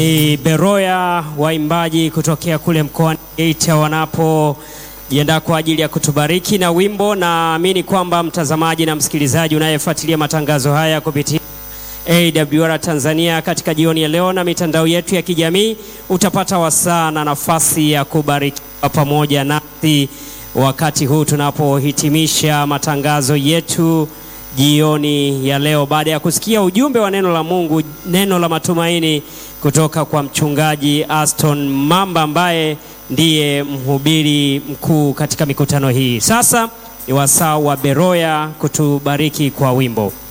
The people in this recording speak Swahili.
Ni Beroya waimbaji kutokea kule mkoani Geita wanapojiandaa kwa ajili ya kutubariki na wimbo. Naamini kwamba mtazamaji na msikilizaji unayefuatilia matangazo haya kupitia AWR Tanzania katika jioni ya leo na mitandao yetu ya kijamii utapata wasaa na nafasi ya kubarikiwa pamoja nasi wakati huu tunapohitimisha matangazo yetu jioni ya leo, baada ya kusikia ujumbe wa neno la Mungu, neno la matumaini kutoka kwa mchungaji Aston Mamba ambaye ndiye mhubiri mkuu katika mikutano hii. Sasa ni wasaa wa Beroya kutubariki kwa wimbo.